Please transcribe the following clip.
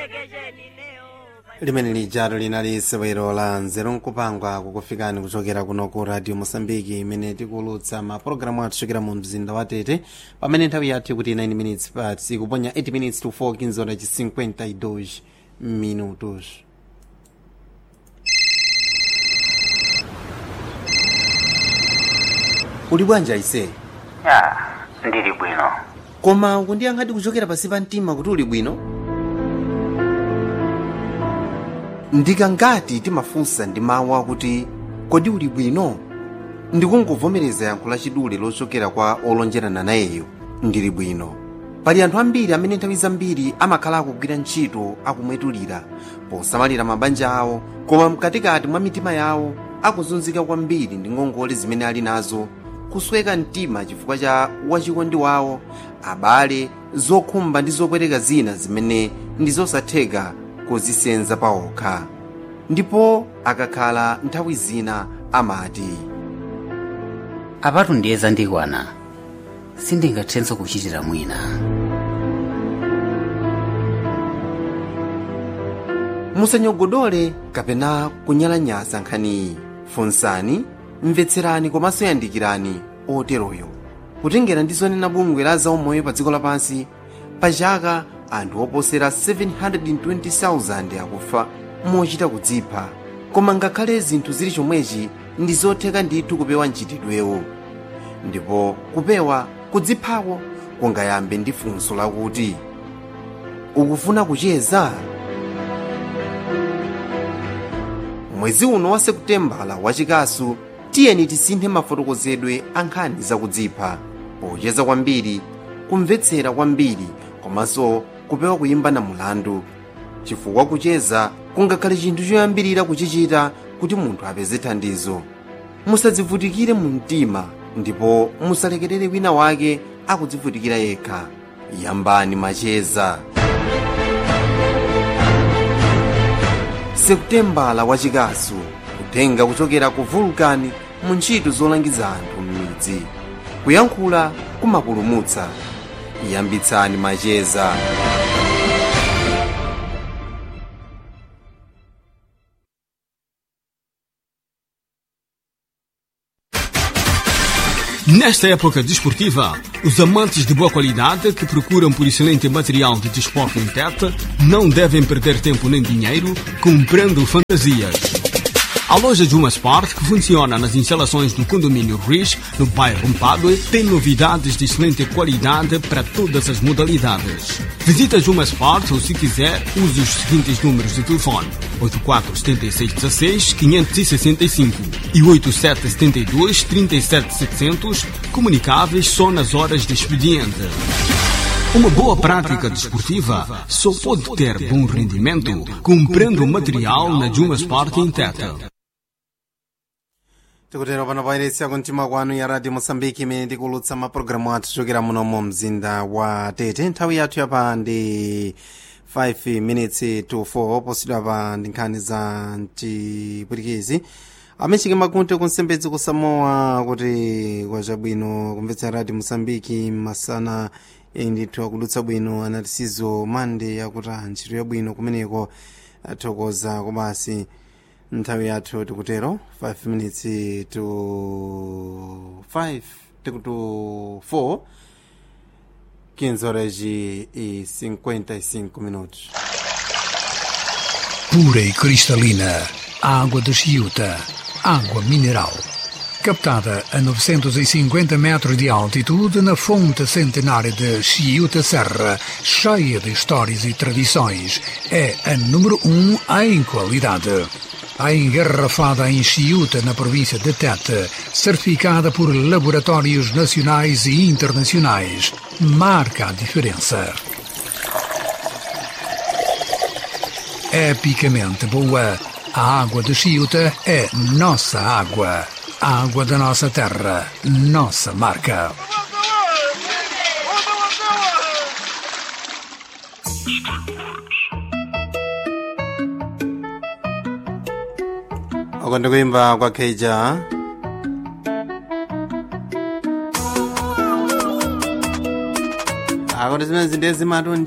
limene lijalo linali sewero la nzeru nkupangwa kukufikani kuchokera kuno ku radio mosambiki imene tikulutsa mapulogalamu athu kuchokera mu mzinda wa tete pamene nthawi yathu kuti 9 minutes past ikuponya 8 minutes to 4 kinzora ci 52 minutos uli bwanja ise ya ndili bwino koma kundiyankhadi kuchokera pasi pa mtima kuti uli bwino ndikangati timafunsa ndi mawu akuti kodi uli bwino ndikungovomereza yankho lachidule lochokera kwa olonjerana nayeyo ndili bwino pali anthu ambiri amene nthawi zambiri amakhala akugwira ntchito akumwetulira posamalira mabanja awo koma mkatikati mwa mitima yawo akuzunzika kwambiri ndi ngongole zimene ali nazo kusweka mtima chifukwa cha wachikondi wawo abale zokhumba ndi zopweteka zina zimene ndi zosatheka kuzisenza paokha ndipo akakhala nthawi zina amati apatu ndiye zandikwana sindingathenso kuchitira mwina musanyogodole kapena kunyalanyaza nkhaniyi funsani mvetserani komanso yandikirani oteroyo kutengera ndi zonena bungwe la zaumoyo pa dziko lapansi pa chaka anthu oposera 720,000 akufa mochita kudzipha koma ngakhale zinthu zili chomwechi ndi zotheka ndithu kupewa mchitidwewo ndipo kupewa kudziphako kungayambe ndi funso lakuti ukufuna kucheza mwezi uno wa sekutembala wachikasu tiyeni tisinthe mafotokozedwe a nkhani zakudzipha pocheza kwambiri kumvetsera kwambiri komanso kupewa kuyimba na mulandu chifukwa kucheza kungakhale chinthu choyambirira kuchichita kuti munthu apeze thandizo musadzivutikire mu mtima ndipo musalekerere wina wake akudzivutikira yekha yambani macheza sekutembala wachikasu kutenga kuchokera ku vulkani mu ntchito zolangiza anthu m'midzi kuyankhula kumapulumutsa yambitsani macheza Nesta época desportiva, os amantes de boa qualidade que procuram por excelente material de desporto em Tete não devem perder tempo nem dinheiro comprando fantasias. A loja Juma Sport, que funciona nas instalações do condomínio Riz, no bairro Mpadue, tem novidades de excelente qualidade para todas as modalidades. Visita a Juma Sport ou, se quiser, use os seguintes números de telefone: 847616-565 e 8772-37700, comunicáveis só nas horas de expediente. Uma boa prática desportiva só pode ter bom rendimento comprando material na Juma Sport em Tete. tikutero pano pairesi yakumtima kwanu ya radio mosambiki imene tikulutsa mapulogalamu athu chokera muno mu mzinda wa tete nthawi yathu yapa ndi 5 minutes to 4 posidwa pa ndi nkhani za mchipwitikizi amechike makunte kunsembedzi kusamoa kuti kwachabwino kumvetsa radio mosambiki masana ndithu akudutsa bwino anatisizo mande yakuti ntchito yabwino kumeneko athokoza kobasi nthawi yathu tikutero 5 minutes to 5 tikuto 4 15 horas e 55 minutos pura e cristalina, água de Chiuta, água mineral. Captada a 950 metros de altitude na fonte centenária de Chiuta Serra, cheia de histórias e tradições, é a número 1 um em qualidade. A engarrafada em Chiuta, na província de Tete, certificada por laboratórios nacionais e internacionais, marca a diferença. epicamente boa. A água de Chiuta é nossa água. A água da nossa terra, nossa marca. uko ndikuimba kwa keija akuti zimene zinde zimatu